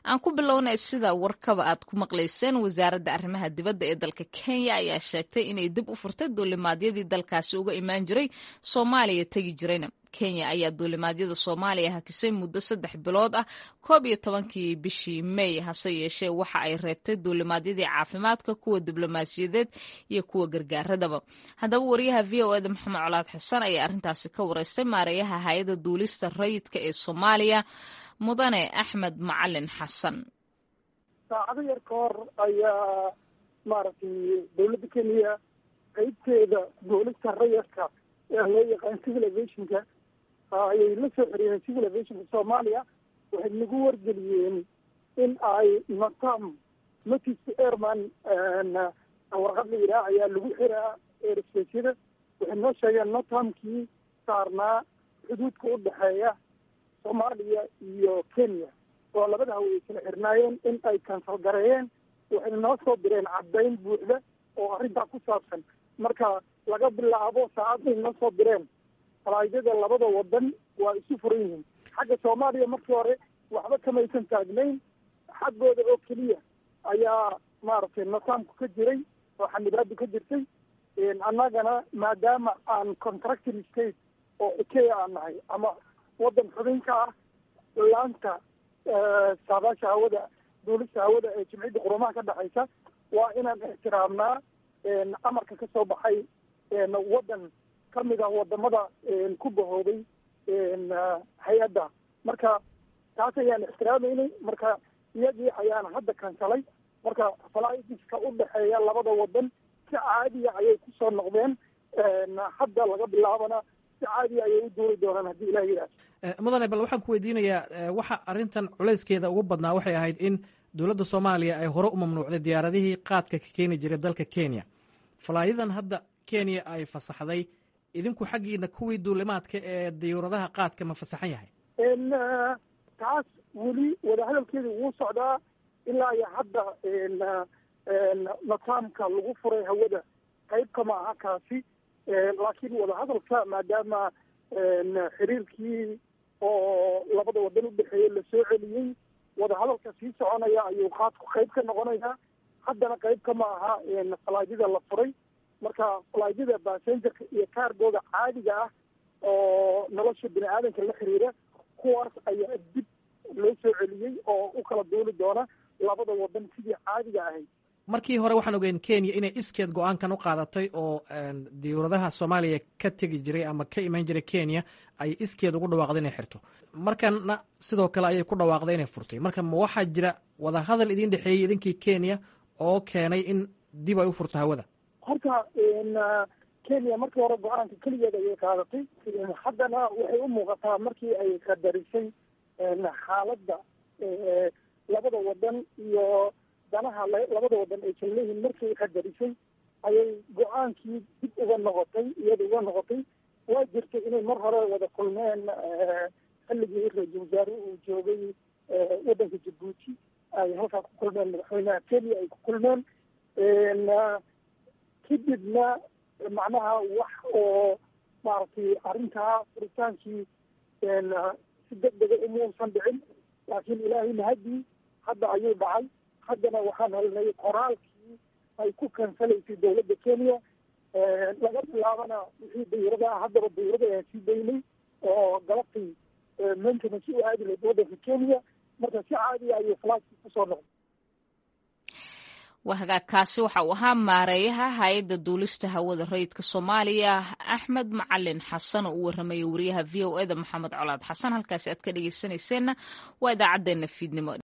aan ku bilownay sida warkaba aad ku maqlayseen wasaaradda arrimaha dibadda ee dalka kenya ayaa sheegtay inay dib u furtay duulimaadyadii dalkaasi uga imaan jiray soomaaliya tegi jirayna kenya ayaa duulimaadyada soomaaliya hakisay muddo saddex bilood ah koob iyo tobankii bishii may hase yeeshee waxa ay reebtay duulimaadyadii caafimaadka kuwa diblomaasiyadeed iyo kuwa gargaaradaba haddaba wariyaha v o eda maxamed colaad xasan ayaa arrintaasi ka wareystay maareeyaha hay-adda duulista rayidka ee soomaaliya mudane axmed macalin xasan saacado yar ka hor ayaa maaragtay dowladda kenya qeybteeda duulista rayidka ee loo yaqaan civil aviationka ayay la soo xiriireen civil aviationka soomaaliya waxay nagu wargeliyeen in ay natam notice airman warqad la yidhaah ayaa lagu xiraa airspacyada waxay noo sheegeen natamkii saarnaa xuduudka u dhexeeya soomaaliya iyo kenya oo labada hawa ay kala xirnaayeen in ay kansal gareeyeen waxay noo soo direen caddayn buuxda oo arrintaa ku saabsan marka laga bilaabo saacadday noo soo direen falaaydada labada wadan waa isu furan yihiin xagga soomaaliya markii hore waxba kamaysan taagnayn xaggooda oo keliya ayaa maaragtay nasaamku ka jiray oo xanibaadu ka jirtay annagana maadaama aan contracting state oo xikeya aan nahay ama wadan xubinka ah laanta saadaasha hawada duulista hawada ee jimciyadda qurumaha ka dhexaysa waa inaan ixtiraamnaa amarka ka soo baxay wadan ka mid ah wadamada ku bahooday hay-adda marka taas ayaan ixtiraameynay marka iyagii ayaan hadda kansalay marka falaiska u dhexeeya labada wadan si caadiya ayay kusoo noqdeen hadda laga bilaabana si caadiya ayay u duuli doonaan haddii ilah yidhaah mudane bal waxaan ku weydiinayaa waxa arrintan culayskeeda ugu badnaa waxay ahayd in dowladda soomaaliya ay hore u mamnuucday diyaaradihii qaadka ka keeni jiray dalka kenya falaayadan hadda kenya ay fasaxday idinku xaggiina kuwii duulimaadka ee diyuuradaha qaadka ma fasaxan yahay taas weli wadahadalkeeda wuu socdaa ilaa iyo hadda nataamka lagu furay hawada qayb kama aha kaasi laakiin wadahadalka maadaama xiriirkii oo labada wadan u dhexeeyey lasoo celiyey wadahadalka sii soconaya ayuu qaadku qayb ka noqonayaa haddana qayb kama aha falaadyada la furay marka falaadyada basengerka iyo kaargooda caadiga ah oo nolosha bini aadanka la xiriira kuwaas ayaa dib loo soo celiyey oo u kala duuli doona labada wadan sidii caadiga ahayd markii hore waxaan ogeyn kenya inay iskeed go-aankan u qaadatay oo diyuuradaha soomaaliya ka tegi jiray ama ka imaan jiray kenya ay iskeed ugu dhawaaqday inay xirto markana sidoo kale ayay ku dhawaaqday inay furtay marka ma waxaa jira wadahadal idin dhexeeyey idinkii kenya oo keenay in dib ay u furto hawada horta kenya markii hore go-aanka keligeed ayay qaadatay haddana waxay u muuqataa markii ay qadarisay xaaladda labada wadan iyo danaha labada wadan ay kala leeyihiin markay qadarisay ayay go-aankii dib uga noqotay iyada uga noqotay waa jirtay inay mar hore wada kulmeen xilligii ra-iisul wasaare uu joogay wadanka jabuuti ay halkaa ku kulmeen madaxweynaha kenya ay ku kulmeen kadibna macnaha wax oo maaragtay arrintaa furitaankii si deg dega umuusan dhicin laakiin ilaahay mahadii hadda ayuu dhacay haddana waxaan helnay qoraalkii ay ku kansalaysay dowladda kenya laga bilaabana wixii dayurada ah haddaba dayurada ayaan sii daynay oo galabtii maintenance u aadi lahayd waddanka kenya marka si caadiya ayuu flaski kusoo noqday wahagaagkaasi waxa uu ahaa maareeyaha hay-adda duulista hawada rayidka soomaaliya axmed macalin xasan oo u warramaya wariyaha v o eda maxamed colaad xasan halkaasi aad ka dhegeysanayseena waa idaacaddeenna fiidnimo